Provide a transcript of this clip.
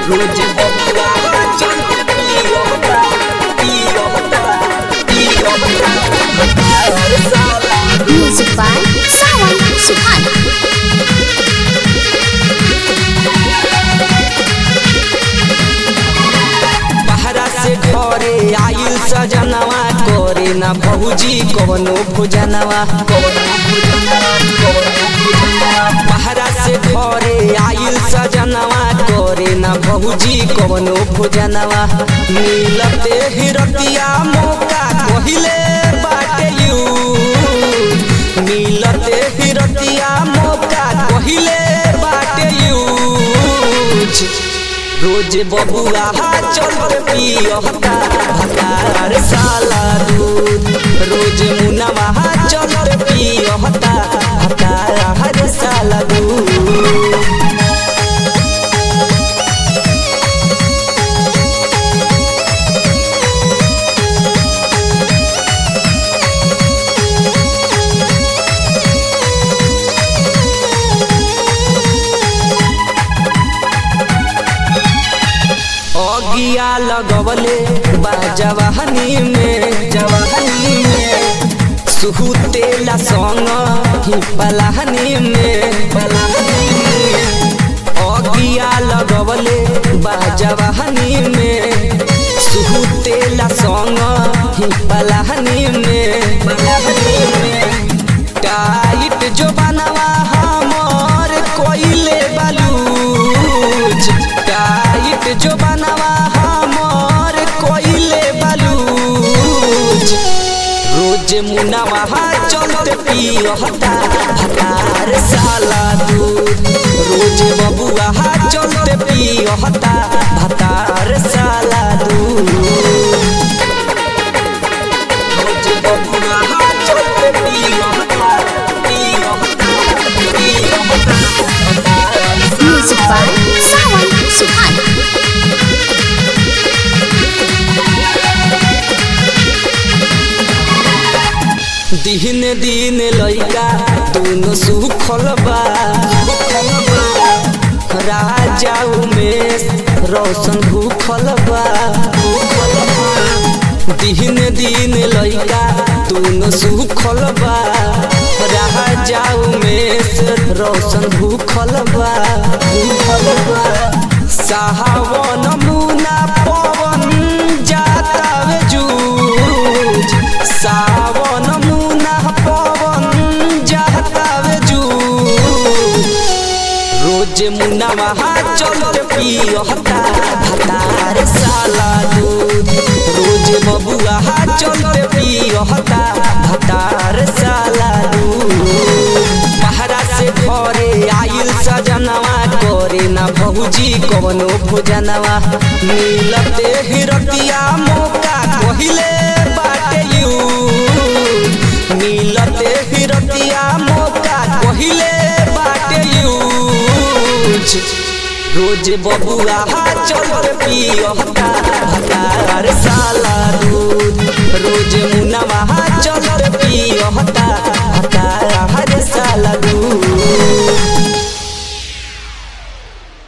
रोज बबुआ चल के पियोता पियोता पियोता हर साला Music by Sawan Suhan. बहरा से घरे आइल सजनवा करे ना बहुजी कवनो भोजनवा बहरा से घरे आइल सजनवा करे ना बहुजी कवनो भोजनवा मिलते हिरतिया मौका कहिले बाटे यू मिलते हिरतिया मौका कहिले बाटे यूज रोज बबुआ चल पियता भतार साला दूध रोज मुनवा चल पियता भतार साला दूध अगिया लगवले बा जवाहनी में जवाहनी में सुहुतेला संग ही पलाहनी में पलाहनी में अगिया लगवले बा जवाहनी में सुहुतेला संग ही पलाहनी में पलाहनी में टाइट जो बनवा हमर कोइले बलूज टाइट जो बनवा हमर कोइले बलूज रोज मुनवा चलते पियता भतार साला दूध रोज बबुआ चलते पियता भतार साला दूध रोज बबुआ चलते पियता पियता पियता Music by Sawan Suhan. दिन दिन लइका दोनों सुखल बा राजा उमेश रोशन भूखल बा दिन दिन लइका दोनों सुखल बा राजा उमेश रोशन भूखल बा भूखल बा सावन मुना पवन जातावे जूझ सावन मुना पवन जातावे जूझ रोज मुना वहाँ चल पियता भतार साला दूध रोज बबुआ चल पियता भतार साला दूध बहरा से घरे आइल सजनवा करे ना बहुजी कवनो भोजनवा मिलते हिरतिया मौका कहिले बाटे यू मिलते हिरतिया मौका कहिले बाटे यूज रोज बबुआ चल पियता भतार साला दूध रोज मुना